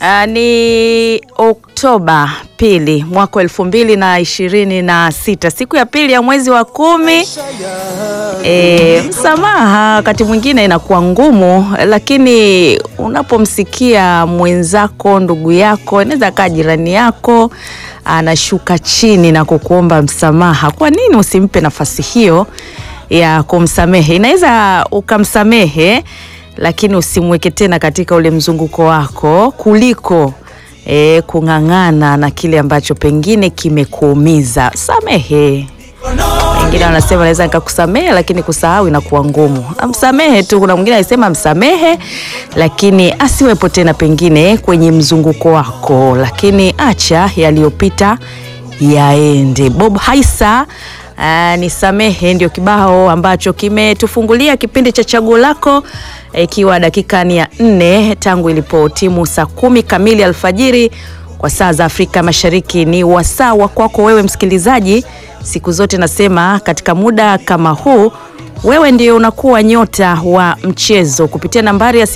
Uh, ni Oktoba pili mwaka wa elfu mbili na ishirini na sita siku ya pili ya mwezi wa kumi. E, msamaha wakati mwingine inakuwa ngumu, lakini unapomsikia mwenzako, ndugu yako, inaweza kaa jirani yako anashuka chini na kukuomba msamaha, kwa nini usimpe nafasi hiyo ya kumsamehe? Inaweza ukamsamehe lakini usimweke tena katika ule mzunguko wako kuliko e, kung'ang'ana na kile ambacho pengine kimekuumiza. Samehe. Wengine wanasema naweza nikakusamehe, lakini kusahau inakuwa ngumu. Msamehe tu. Kuna mwingine alisema msamehe, lakini asiwepo tena pengine kwenye mzunguko wako, lakini acha yaliyopita yaende. Bob Haisa Uh, nisamehe ndio kibao ambacho kimetufungulia kipindi cha chaguo lako ikiwa e, dakika ni ya nne tangu ilipo timu saa kumi kamili alfajiri kwa saa za Afrika Mashariki. Ni wasaa wa kwako wewe msikilizaji. Siku zote nasema katika muda kama huu wewe ndio unakuwa nyota wa mchezo kupitia nambari ya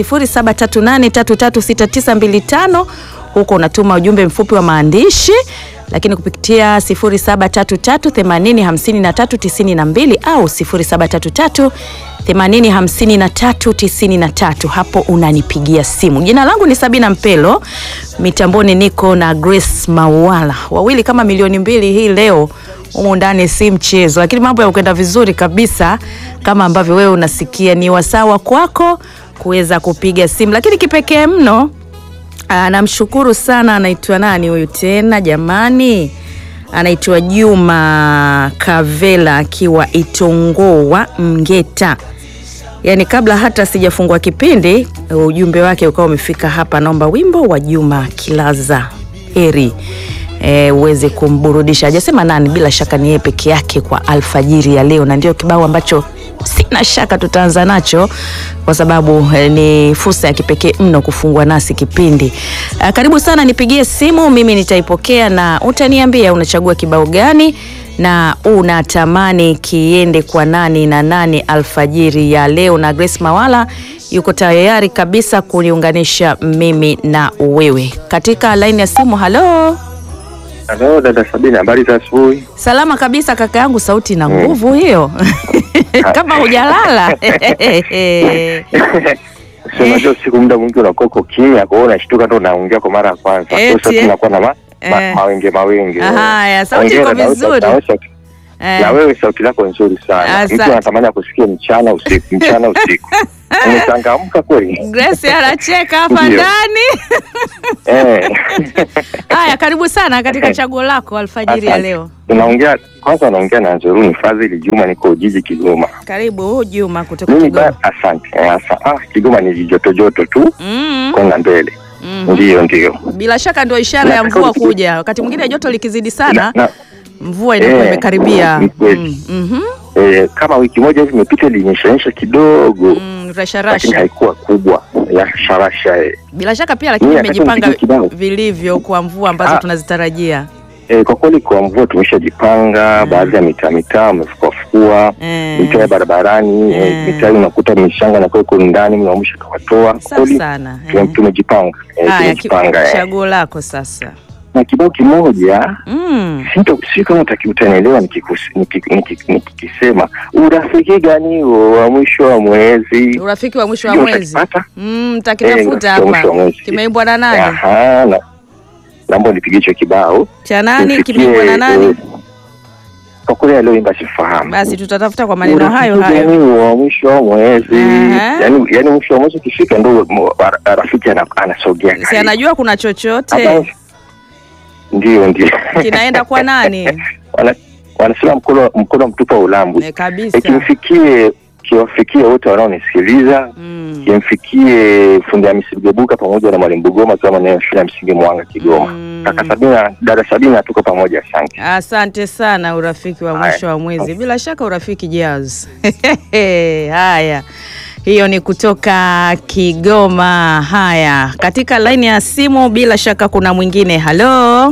0738336925 huko unatuma ujumbe mfupi wa maandishi lakini kupitia 0733805392 au 0733805393 hapo unanipigia simu. Jina langu ni Sabina Mpelo, mitamboni niko na Grace Mawala, wawili kama milioni mbili hii leo humu ndani, si mchezo, lakini mambo yakwenda vizuri kabisa kama ambavyo wewe unasikia. Ni wasawa kwako kuweza kupiga simu, lakini kipekee mno Namshukuru sana. Anaitwa nani huyu tena jamani? Anaitwa Juma Kavela akiwa Itongoa Mgeta. Yaani kabla hata sijafungua kipindi ujumbe wake ukawa umefika hapa. Naomba wimbo wa Juma Kilaza heri e, uweze kumburudisha. Hajasema nani, bila shaka ni yeye peke yake kwa alfajiri ya leo, na ndio kibao ambacho sina shaka tutaanza nacho kwa sababu eh, ni fursa ya kipekee mno kufungua nasi kipindi. Uh, karibu sana, nipigie simu, mimi nitaipokea na utaniambia unachagua kibao gani na unatamani kiende kwa nani na nani alfajiri ya leo, na Grace Mawala yuko tayari kabisa kuniunganisha mimi na wewe katika laini ya simu. Halo. Halo dada Sabina, habari za asubuhi? Salama kabisa kaka yangu, sauti na nguvu hiyo kama hujalala Unajua siku muda mwingi unakuwa uko kimya, kwa hiyo unashtuka ndo unaongea kwa mara ya kwanza, Eti, Kwa sauti eh. inakuwa na ma- ma- Eh. mawenge mawenge. Haya, sauti iko Hongera, na wewe vizuri. sauti- na wewe sauti- Eh. Na wewe sauti lako nzuri sana, Asante. mtu anatamani akusikie mchana usiku, mchana usiku. Umechangamka kweli Grace anacheka hapa Ndio. ndani. eh. Haya, karibu sana katika chaguo lako alfajiri ya Asante. leo. Unaongea kwanza, unaongea na Nzuruni Fadhili Juma, niko Ujiji Kigoma. Karibu Juma kutoka Mimi Kigoma. ba, asante eh, asa, ah, Kigoma ni joto joto tu Mm, konga mbele, mm. ndio ndio Bila shaka ndio ishara ya Nataka mvua usi- kuja. Wakati mwingine joto likizidi sana, na, na, mvua inakuwa Eh, imekaribia. ni kweli. Mm, mhm. eh, kama wiki moja hivi imepita ilinyeshaonyesha kidogo Mm, rasha lakini rasha. haikuwa kubwa ya sharasha eh. Bila shaka pia lakini Mimi nataka imejipanga nipige kibao. vilivyo kwa mvua ambazo Ah. tunazitarajia. Eh, kwa kweli kwa mvua tumeshajipanga baadhi ya mitaa mitaa wamefukuafukua Eh. mitaa ya barabarani Eh. eh, mitaa unakuta mishanga na iko ndani mnaamsha kawatoa kwa Safi kweli sana. tume- Eh. tumejipanga eh, Haya, ki- tumejipanga eh. chaguo lako sasa. na kibao kimoja Mm. Sito- si kama utaki- utanielewa nikikus- niki- niki- nikikisema urafiki gani huo wa mwisho wa mwezi Urafiki wa mwisho wa Sijui mwezi. utakipata? Mm, Eh, takitafuta urafiki wa hapa. mwisho wa mwezi. Kimeimbwa na nani? Aha, na- naomba nipige hicho kibao Cha nani? Nifikie, Kimeimbwa na nani? eh, kwa kweli alioimba sifahamu Basi tutatafuta kwa maneno hayo Urafiki hayo. gani huo wa mwisho wa mwezi Aha. yani, yani mwisho wa mwezi ukifika ndo mo- ra- rafiki ana- anasogea Si karibu. anajua kuna Hata- chochote ndio ndio kinaenda kwa nani? Wana- wanasema mkono mkono mtupu wa ulambu Ne, kabisa. ikimfikie kiwafikie wote wanaonisikiliza Mm. kimfikie fundi Hamisi Mgebuka pamoja na mwalimu Bugoma kama nayo shule ya msingi Mwanga Kigoma. Mm. Kaka Sabina, dada Sabina, tuko pamoja, asante. Asante sana, urafiki wa Haya. mwisho wa mwezi, bila shaka urafiki jazz. Haya, hiyo ni kutoka Kigoma. Haya, katika laini ya simu, bila shaka kuna mwingine. Halo,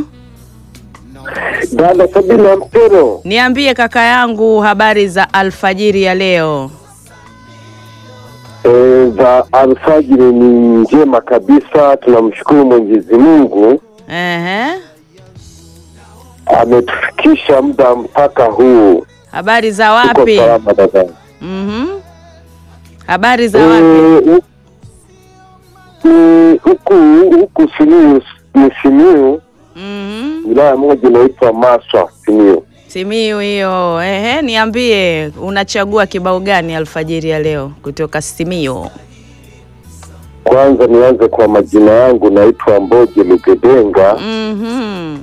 Dada Sabina Mpero, niambie kaka yangu, habari za alfajiri ya leo? eh, e, za alfajiri ni njema kabisa. Tunamshukuru Mwenyezi Mungu Ehe. ametufikisha muda mpaka huu. Habari za Tuko wapi? salama dada. Mhm. Habari za Eh, wapi? hu- ni huku huku Simiyu ni Simiyu, Mhm. wilaya moja inaitwa Maswa Simiyu. Simiyu hiyo. Ehe, niambie unachagua kibao gani alfajiri ya leo kutoka Simiyu? Kwanza nianze kwa majina yangu, naitwa Mboje Lugedenga. Mhm.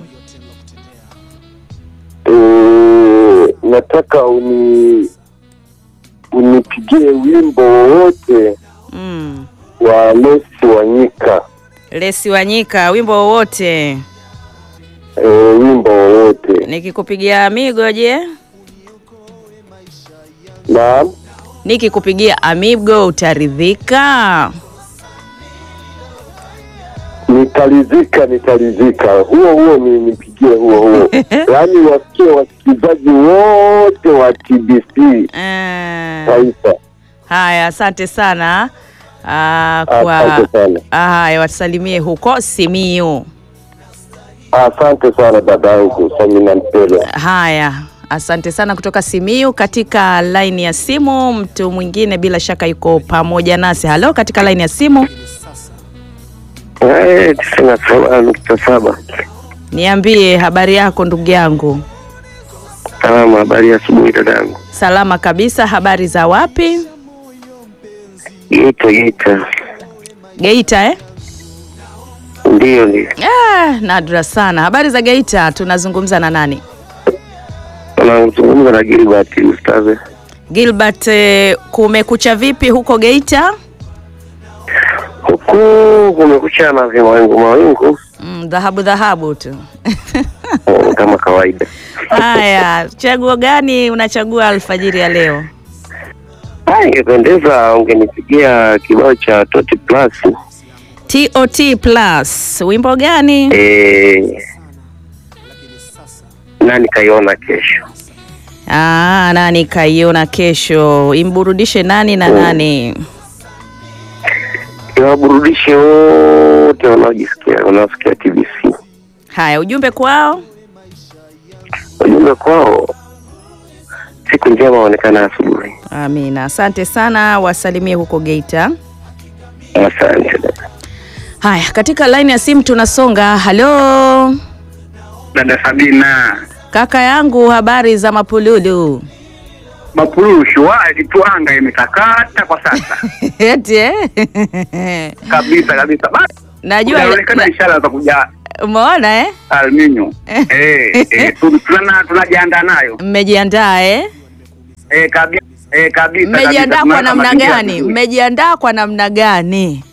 Eh, nataka uni unipigie wimbo wowote Mm. wa Lesi Wanyika, Lesi Wanyika, wimbo wowote. e, wimbo wowote. Nikikupigia amigo je? Naam, Nikikupigia amigo utaridhika? nitalizika, nitalizika. Huo huo ni nipigie huo huo, yaani wasikie wasikilizaji wote wa TBC Eh. taifa. Haya, asante sana. Ah, kwa Asante sana, Ah, haya watusalimie huko Simiyu. asante sana dadangu Samina Mpele. Haya, asante sana kutoka Simiyu. Katika laini ya simu, mtu mwingine bila shaka yuko pamoja nasi. Halo, katika laini ya simu, Eh, tisini na saba nukta saba. niambie habari yako ndugu yangu. Salama, habari ya asubuhi dadangu. Salama kabisa. Habari za wapi? Geita, Geita. Geita eh? Ndiyo, ndio. Ah, nadra sana. Habari za Geita, tunazungumza na nani? Unazungumza na Gilbert Ustaze. Gilbert, eh, kumekucha vipi huko Geita? Huku kumekucha na vimawingu mawingu Mm, dhahabu dhahabu tu. eh, kama kawaida. Haya, chaguo gani unachagua alfajiri ya leo? Ah, ingependeza ungenipigia kibao cha Toti Plus. TOT Plus, wimbo gani? Eh, nani kaiona kesho? Ah, nani kaiona kesho? Imburudishe nani na nani? Iwaburudishe wote wanaojisikia wanaosikia TBC. Haya, ujumbe kwao. Ujumbe kwao, siku njema waonekana asubuhi. Amina, asante sana, wasalimie huko Geita. Asante dada. Haya, katika line ya simu tunasonga. Halo Dada Sabina, kaka yangu, habari za mapululu? mapululu shwari tu, anga imetakata kwa sasa Eti eh? kabisa kabisa. Basi Najua inaonekana ishara za kuja umeona eh? alminyo eh, eh, tu- tunana- tunajiandaa nayo Mmejiandaa eh? eh, kabisa eh, kabisa Mmejiandaa kabisa. kwa Tunaweka namna mazingira gani? vizuri. Mmejiandaa kwa namna gani?